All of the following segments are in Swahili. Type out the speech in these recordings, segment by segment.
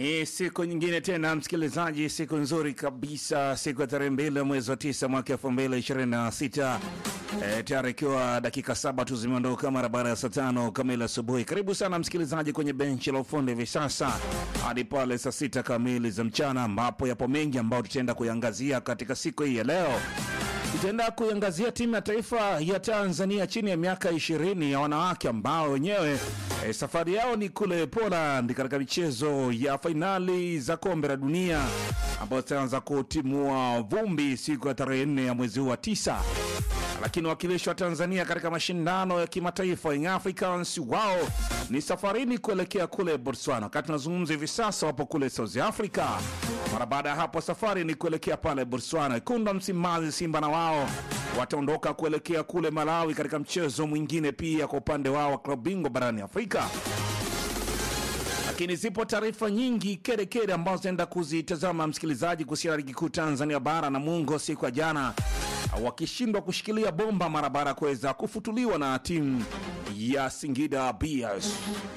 Ni siku nyingine tena msikilizaji, siku nzuri kabisa, siku ya tarehe mbili mwezi wa tisa mwaka elfu mbili ishirini na sita e, tayari ikiwa dakika saba tu zimeondoka mara baada ya saa tano kamili asubuhi. Karibu sana msikilizaji kwenye benchi la ufundi hivi sasa hadi pale saa sita kamili za mchana, ambapo yapo mengi ambayo tutaenda kuiangazia katika siku hii ya leo. Tutaenda kuiangazia timu ya taifa ya Tanzania chini ya miaka ishirini ya wanawake ambao wenyewe e, safari yao ni kule Poland katika michezo ya fainali za kombe la dunia ambayo zitaanza kutimua vumbi siku ya tarehe nne ya mwezi huu wa tisa lakini wakilishi wa Tanzania katika mashindano ya kimataifa Young Africans wao ni safarini kuelekea kule Botswana. Wakati tunazungumza hivi sasa, wapo kule South Africa. Mara baada ya hapo, safari ni kuelekea pale Botswana. Kunda Msimbazi, Simba na wao wataondoka kuelekea kule Malawi katika mchezo mwingine pia kwa upande wao wa klabu bingwa barani Afrika lakini zipo taarifa nyingi kede kede ambazo zinaenda kuzitazama msikilizaji, kuhusiana na ligi kuu Tanzania bara na Mungo siku ya jana wakishindwa kushikilia bomba mara baada ya kuweza kufutuliwa na timu ya Singida Bears.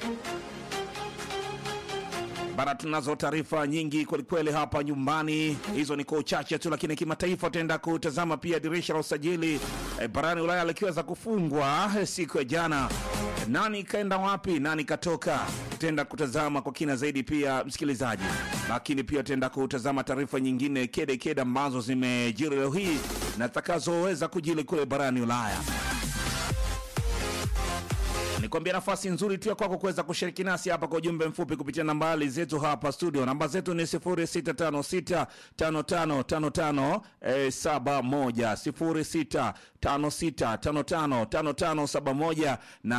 Bana, tunazo taarifa nyingi kwelikweli hapa nyumbani, hizo ni kwa uchache tu, lakini kimataifa tutaenda kutazama pia dirisha la usajili e, barani Ulaya likiweza kufungwa e, siku ya jana. Nani kaenda wapi, nani katoka, tutaenda kutazama kwa kina zaidi pia msikilizaji, lakini pia tutaenda kutazama taarifa nyingine kede kede ambazo zimejiri leo hii na zitakazoweza kujili kule barani Ulaya nikwambia nafasi nzuri tu ya kwako kuweza kushiriki nasi hapa kwa ujumbe mfupi kupitia nambari zetu hapa studio. Namba zetu ni 0656555571, 0656555571 na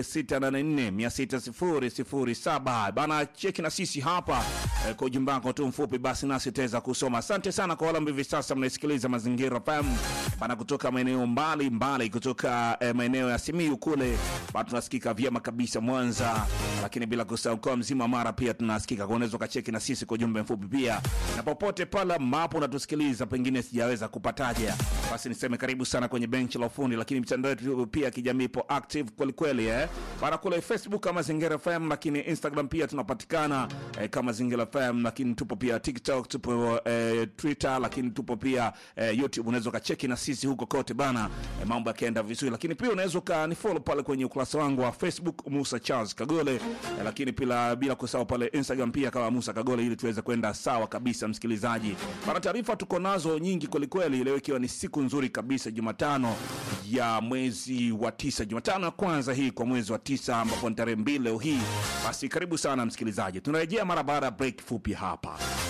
0684600007. Bana, cheki na sisi hapa eh, kwa ujumbe wako tu mfupi, basi nasi tutaweza kusoma. Asante sana kwa wale ambao hivi sasa mnaisikiliza Mazingira FM bana, kutoka maeneo mbali mbali, kutoka eh, maeneo ya Simiyu kule bado tunasikika vyema kabisa Mwanza, lakini bila kusahau mkoa mzima Mara pia tunasikika. Kwa unaweza ukacheki na sisi kwa ujumbe mfupi pia, na popote pale ambapo unatusikiliza, pengine sijaweza kupataja, basi niseme karibu sana kwenye benchi la ufundi. Lakini mitandao yetu pia kijamii ipo active kweli kweli, eh bana, kule Facebook kama Zingira FM, lakini Instagram pia tunapatikana eh, kama Zingira FM, lakini tupo pia TikTok, tupo eh, Twitter, lakini tupo pia eh, YouTube. Unaweza ukacheki na sisi huko kote bana, eh, mambo yakienda vizuri, lakini pia unaweza ukanifollow pale kwenye ukurasa wangu wa Facebook Musa Charles Kagole, eh, lakini pila, bila kusahau pale Instagram pia kama Musa Kagole, ili tuweze kwenda sawa kabisa. Msikilizaji bana, taarifa tuko nazo nyingi kwelikweli, leo ikiwa ni siku nzuri kabisa, Jumatano ya mwezi wa tisa, Jumatano ya kwanza hii kwa mwezi wa tisa, ambapo ni tarehe mbili leo hii. Basi karibu sana msikilizaji, tunarejea mara baada ya break fupi hapa.